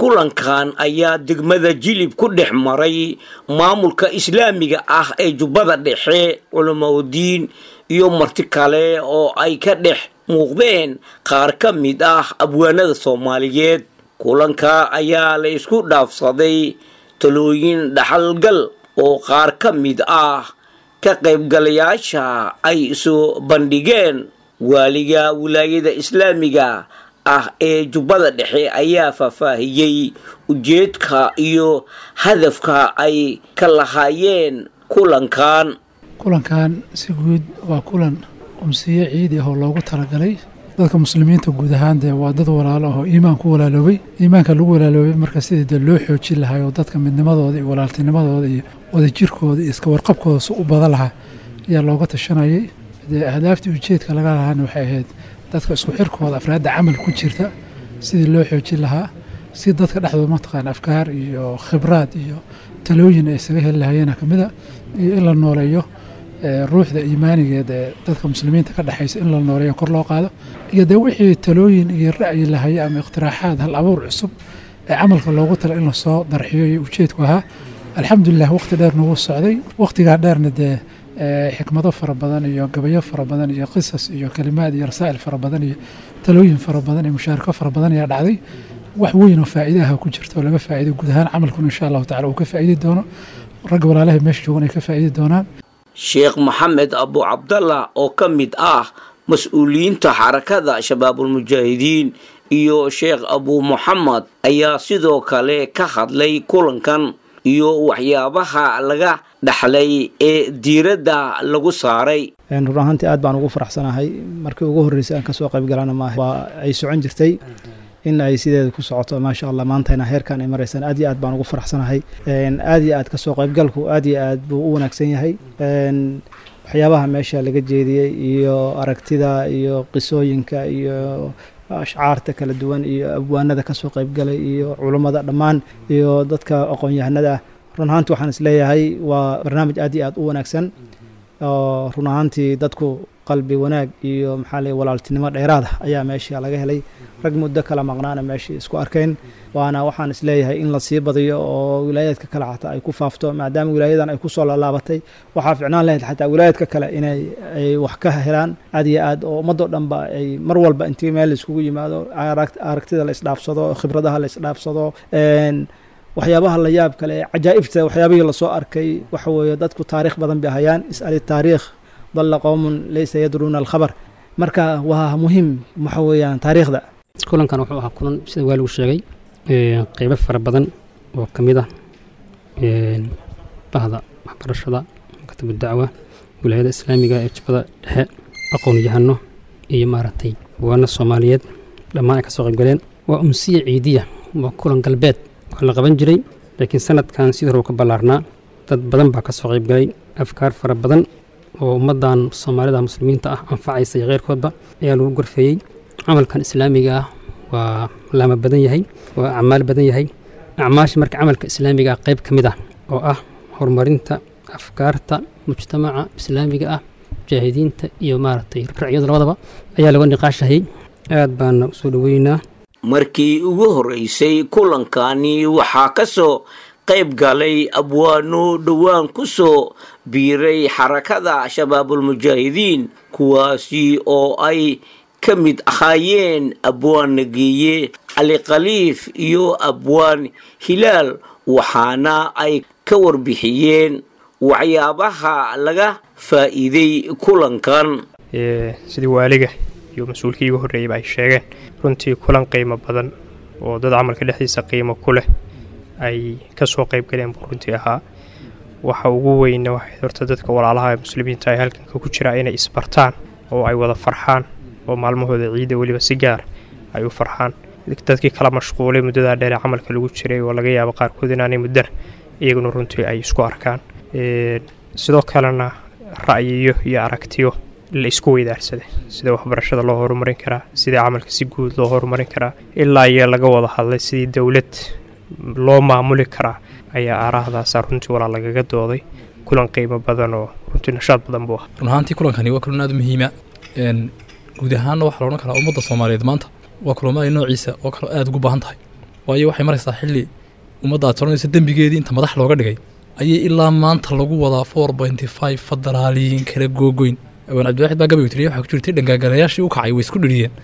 kulankan ayaa degmada jilib ku dhex maray maamulka islaamiga ah ee jubbada dhexe culamaudiin iyo marti kale oo ay ka dhex muuqdeen qaar ka mid ah abwaanada soomaaliyeed kulanka ayaa la isku dhaafsaday talooyin dhaxalgal oo qaar ka mid ah ka qaybgalayaasha ay soo bandhigeen waaliga wilaayada islaamiga ah ee jubbada dhexe ayaa faahfaahiyey ujeedka iyo hadafka ay ka lahaayeen kulankan kulankan si guud waa kulan umsiye ciidi ah oo loogu talagalay dadka muslimiinta guud ahaan dee waa dad walaalo ahoo iimaan ku walaaloobay iimaanka lagu walaaloobay marka sidii dee loo xoojin lahaa oo dadka midnimadooda iyo walaaltinimadooda iyo wadajirkooda iyo iska warqabkooda si u badan lahaa ayaa looga tashanayay dee ahdaaftii ujeedka laga lahaana waxay ahayd dadka isku xirkooda afraadda camal ku jirta sidii loo xoojin lahaa si dadka dhexdooda mataqaan afkaar iyo khibraad iyo talooyin ay isaga heli lahayeena ka mida iyo in la nooleeyo ruuxda iimaanigeed ee dadka muslimiinta ka dhexaysa in la nooleeyo kor loo qaado iyo dee wixii talooyin iyo ra'yi lahaye ama iqtiraaxaad hal abuur cusub ee camalka loogu tala in lasoo darxiyo iyo ujeedku ahaa alxamdulilah waqti dheer nagu socday waqtigaa dheerna dee xikmado fara badan iyo gabayo fara badan iyo qisas iyo kalimaad iyo rasaa'il fara badan iyo talooyin fara badan iyo mushaarako fara badan ayaa dhacday wax weyn oo faa'iide ah ku jirta oo laga faa'iiday guud ahaan camalkuna insha allahu tacala uu ka faa'iidi doono ragga walaalahay meesha joogan ay ka faa'iidi doonaan sheekh maxamed abu cabdallah oo ka mid ah mas-uuliyiinta xarakada shabaabulmujaahidiin iyo sheekh abu muxamed ayaa sidoo kale ka hadlay kulankan iyo waxyaabaha laga dhaxlay ee diiradda lagu saaray run ahaantii aad baan ugu faraxsanahay markii ugu horreysay aan kasoo qayb galana maaha waa ay socon jirtay in ay sideeda ku socoto maasha allah maantayna heerkan ay maraysaan aad iyo aad baan ugu faraxsanahay aad iyo aad kasoo qaybgalku aad iyo aad buu u wanaagsan yahay waxyaabaha meesha laga jeediyey iyo aragtida iyo qisooyinka iyo ashcaarta kala duwan iyo abwaanada kasoo qaybgalay iyo culummada dhammaan iyo dadka aqoon-yahanada ah run ahaantii waxaan isleeyahay waa barnaamij aad iyo aad u wanaagsan oo run ahaantii dadku qalbi wanaag iyo maxaa lay walaaltinimo dheeraada ayaa meesha laga helay rag muddo kala maqnaana meeshai isku arkeen waana waxaan isleeyahay in lasii badiyo oo wilaayaadka kale xataa ay ku faafto maadaama wilaayadan ay kusoo laalaabatay waxaa ficnaan lahayd xataa wilaayadka kale inay ay wax ka helaan aad iyo aad oo ummadoo dhanba ay mar walba intii meel laiskugu yimaado aragtida la isdhaafsado khibradaha la isdhaafsado waxyaabaha la yaab kale cajaa'ibta waxyaabihii lasoo arkay waxa weeye dadku taariikh badan bay hayaan is'ali taariikh dalla qowmun laysa yadruuna alkhabar marka waa muhiim waxa weeyaan taariikhda kulankan wuxuu ahaa kulan sida waa lagu sheegay qeybo fara badan oo ka mid ah bahda waxbarashada maktabu dacwa wilaayada islaamiga ee jubbada dhexe aqoon yahano iyo maaragtay waana soomaaliyeed dhammaan ay ka soo qaybgaleen waa umsiya ciidiya waa kulan galbeed wax la qaban jiray laakiin sanadkan sidii hore ka ballaarnaa dad badan baa ka soo qaybgalay afkaar fara badan oo ummaddan soomaalida muslimiinta ah anfacaysa iyo keyrkoodba ayaa lagu gorfeeyey camalkan islaamiga ah waa laama badan yahay waa acmaal badan yahay acmaasha marka camalka islaamiga ah qayb ka mid ah oo ah horumarinta afkaarta mujtamaca islaamiga ah mujaahidiinta iyo maaragtay racyadu labadaba ayaa laga niqaashahayay aad baana usoo dhoweynaa markii ugu horreysay kulankani waxaa ka soo qayb galay abwaano dhowaan ku soo biiray xarakada shabaabulmujaahidiin kuwaasi oo ay ka mid ahaayeen abwaan nageeye cali khaliif iyo abwaan hilaal waxaana ay ka warbixiyeen waxyaabaha laga faa'iiday kulankan sidii waaliga iyo mas-uulkii igu horreeyeyba ay sheegeen runtii kulan qiimo badan oo dad camalka dhexdiisa qiimo ku leh ay ka soo qayb galeen buu runtii ahaa waxa ugu weyna waxay horta dadka walaalaha ee muslimiinta ay halkanka ku jiraa inay isbartaan oo ay wada farxaan oo maalmahooda ciidda weliba si gaar ay u farxaan dadkii kala mashquulay muddadaa dheer ee camalka lagu jiray oo laga yaabo qaarkood inaanay muddana iyaguna runtii ay isku arkaan sidoo kalena ra'yiyo iyo aragtiyo la isku weydaarsaday sida waxbarashada loo horumarin karaa sida camalka si guud loo horumarin karaa ilaa iyo laga wada hadlay sidii dowlad loo maamuli karaa ayaa aaraahdaasa runtii walaa lagaga dooday kulan qiimo badan oo runtii nashaad badan buu ah run ahaantii kulankani waa kulan aad u muhiima guud ahaanna waxaa la odhan karaa ummadda soomaaliyeed maanta waa kulamada noociisa oo kale aada ugu baahan tahay waayo waxay maraysaa xilli ummadda aad soranaysa dembigeedii inta madax looga dhigay ayay ilaa maanta lagu wadaa four pointy five federaaliyiin kala googoyn awaan cabdiwaxid baa gabaygu tiriya waxaa ku jirtay dhangaagalayaashii u kacay way isku dhiriyeen